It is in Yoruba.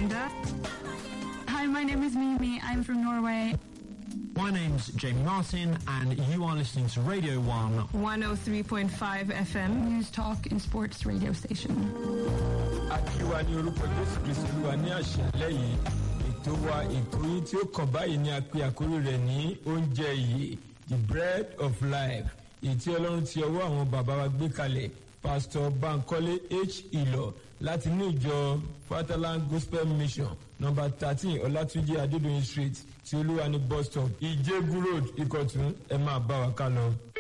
Amanda. Hi, my name is Mimi. I'm from Norway. My name's Jamie Martin, and you are listening to Radio 1. 103.5 FM. News Talk and Sports radio station. akíwa ní orúkọ jésù kristu olúwa ní àṣálẹ́ yìí ètò wa ètò yìí tí ó kàn báyìí ní apẹ àkórí rẹ̀ ní oúnjẹ yìí the bread of life èyí tí ọlọ́run ti ọwọ́ àwọn bàbá wa gbé kalẹ̀ pastor bankole h ìlọ láti ní ìjọ fatherland gospel mission number thirteen ọlátúnjì adédọyìn street tí olúwa ní bus stop ìjẹgù road ìkọ̀tún ẹ máa bá wa ká lọ.